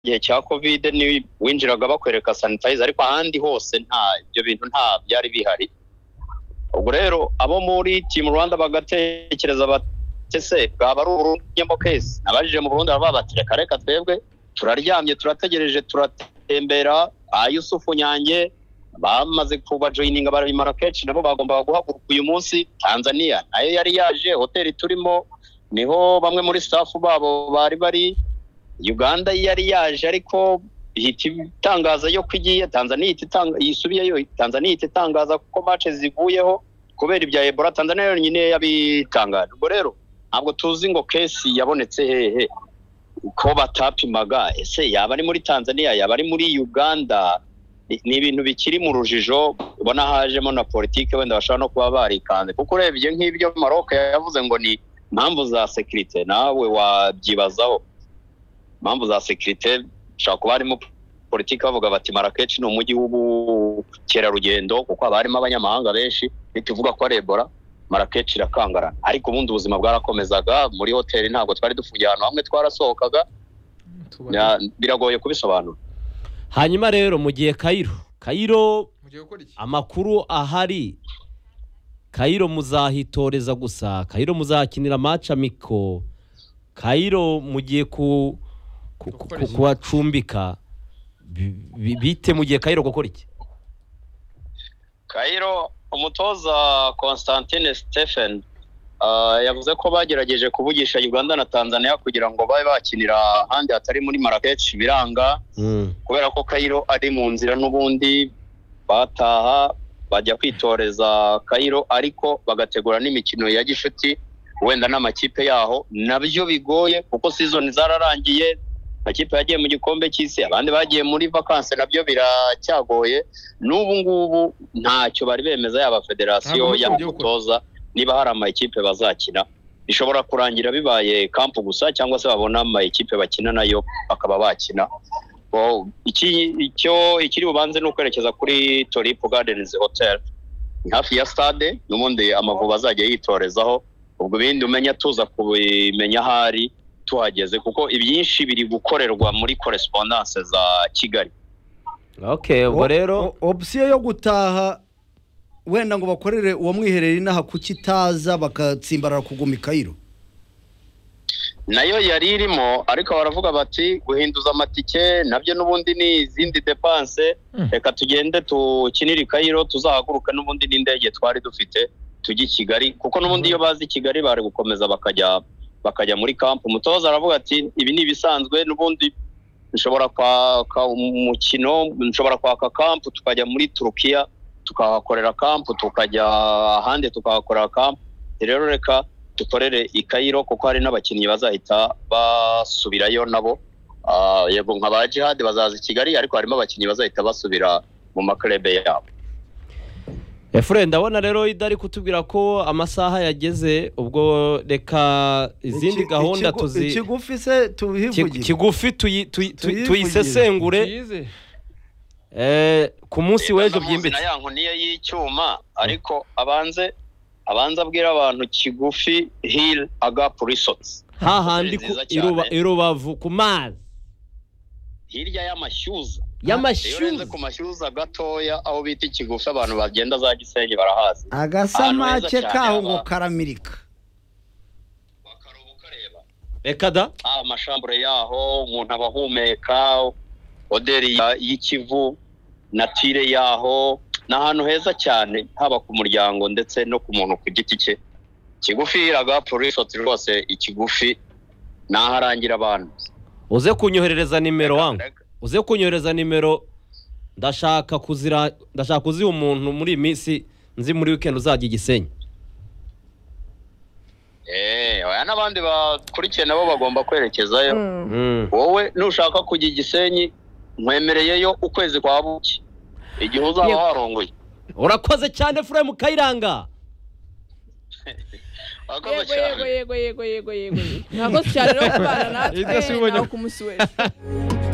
gihe cya covid ni winjiraga bakwereka sanitizer ariko ahandi hose nta ibyo bintu nta byari bihari ubwo rero abo muri team rwanda bagatekereza bati se bwaba ari uburundu kesi nabajije mu burundi baravuga bati reka reka twebwe turaryamye turategereje turatembera ba yusufu nyange bamaze kubajoyininga barabimara kenshi nabo bagombaga guhaguruka uyu munsi tanzania nayo yari yaje hoteli turimo niho bamwe muri staff babo bari bari uganda yari yaje ariko ihita itangaza yo ko igiye tanzania yisubiyeyo tanzania ihita itangaza ko mace zivuyeho kubera ibya ebola tanzania yonyine yabitangaje ubwo rero ntabwo tuzi ngo kesi yabonetse hehe ko batapimaga ese yaba ari muri tanzania yaba ari muri uganda ni ibintu bikiri mu rujijo ubona hajemo na politiki wenda bashobora no kuba barikanze kuko urebye nk'ibyo maroc yavuze ngo ni impamvu za sekirite nawe wabyibazaho impamvu za sekirite bishobora kuba harimo politiki bavuga bati marakeshi ni umujyi w'ubukerarugendo kuko haba harimo abanyamahanga benshi ntituvuga ko ari ebola marakeshi irakangarana ariko ubundi ubuzima bwarakomezaga muri hoteli ntabwo twari dufungiye ahantu hamwe twarasohokaga biragoye kubisobanura hanyuma rero mu gihe kayiro kayiro amakuru ahari kayiro muzahitoreza gusa kayiro muzakinira amiko kayiro mugiye ku kubacumbika bite mu gihe kayiro gukora iki kayiro umutoza constantine stephen yavuze ko bagerageje kuvugisha uganda na tanzania kugira ngo babe bakinira ahandi hatari muri marakeshi biranga kubera ko kayiro ari mu nzira n'ubundi bataha bajya kwitoreza kayiro ariko bagategura n'imikino ya gishuti wenda n'amakipe yaho nabyo bigoye kuko sizoni zararangiye amakipe yagiye mu gikombe cy'isi abandi bagiye muri vakansi nabyo biracyagoye n'ubu ngubu ntacyo bari bemeza yaba federasiyo yaba umutoza niba hari amakipe bazakina bishobora kurangira bibaye kampu gusa cyangwa se babona amakipe bakina nayo bakaba bakina ikiri bubanze ni ukwerekeza kuri toripu gadenizi hoteli hafi ya stade n'ubundi amavubi azajya yitorezaho ubwo ibindi umenya tuza kubimenya ahari tuhageze kuko ibyinshi biri gukorerwa muri korespondanse za kigali ubwo rero opsiyo yo gutaha wenda ngo bakorere uwo mwiherero inaha kuko itaza bagatsimbarara kuguma ikayiro nayo yari irimo ariko baravuga bati guhinduza amatike nabyo n'ubundi ni izindi depanse reka tugende tukinire ikayiro tuzahaguruke n'ubundi n'indege twari dufite tujye i kigali kuko n'ubundi iyo bazi i kigali bari gukomeza bakajya bakajya muri kampu umutoza aravuga ati ibi ni ibisanzwe n'ubundi nshobora kwaka umukino nshobora kwaka kampu tukajya muri turukiya tukahakorera kampu tukajya ahandi tukahakorera kampu rero reka dukorere i kayiro kuko hari n'abakinnyi bazahita basubirayo nabo yego nka ba jihadi bazaza i kigali ariko harimo abakinnyi bazahita basubira mu makarebe yabo efure ndabona rero idari kutubwira ko amasaha yageze ubwo reka izindi gahunda tuzi ikigufi se tubivugire kigufi tuyisesengure ku munsi w'ejo byimbitse na ya nkoniye y'icyuma ariko abanze abanza abwira abantu kigufi hili agapu risotsi hahandi irubavu ku mazi hirya y'amashyuza y'amashyuza ku mashyuza gatoya aho bita ikigufi abantu bagenda za gisenyi barahazi agasamake kaho ngo karamirika bakaruhuka reba reka da amashambure yaho umuntu aba ahumeka oderi y'ikivu natire yaho ni ahantu heza cyane haba ku muryango ndetse no ku muntu ku giti cye kigufi iragapu risoti rwose ikigufi ni aharangira abantu uze kunyoherereza nimero wangu uze kunyohereza nimero ndashaka kuzira ndashaka kuziha umuntu muri iyi minsi nzi muri wikendi uzajya igisenyi eee oya n'abandi bakurikiye nabo bagomba kwerekezayo wowe nushaka kujya igisenyi nkwemereyeyo ukwezi kwa buki igihe uzaba warongoye urakoze cyane furemu kayiranga urakoze yego yego yego yego yego yego yego murakoze cyane rero kubana natwe nawe ku munsi w'ejo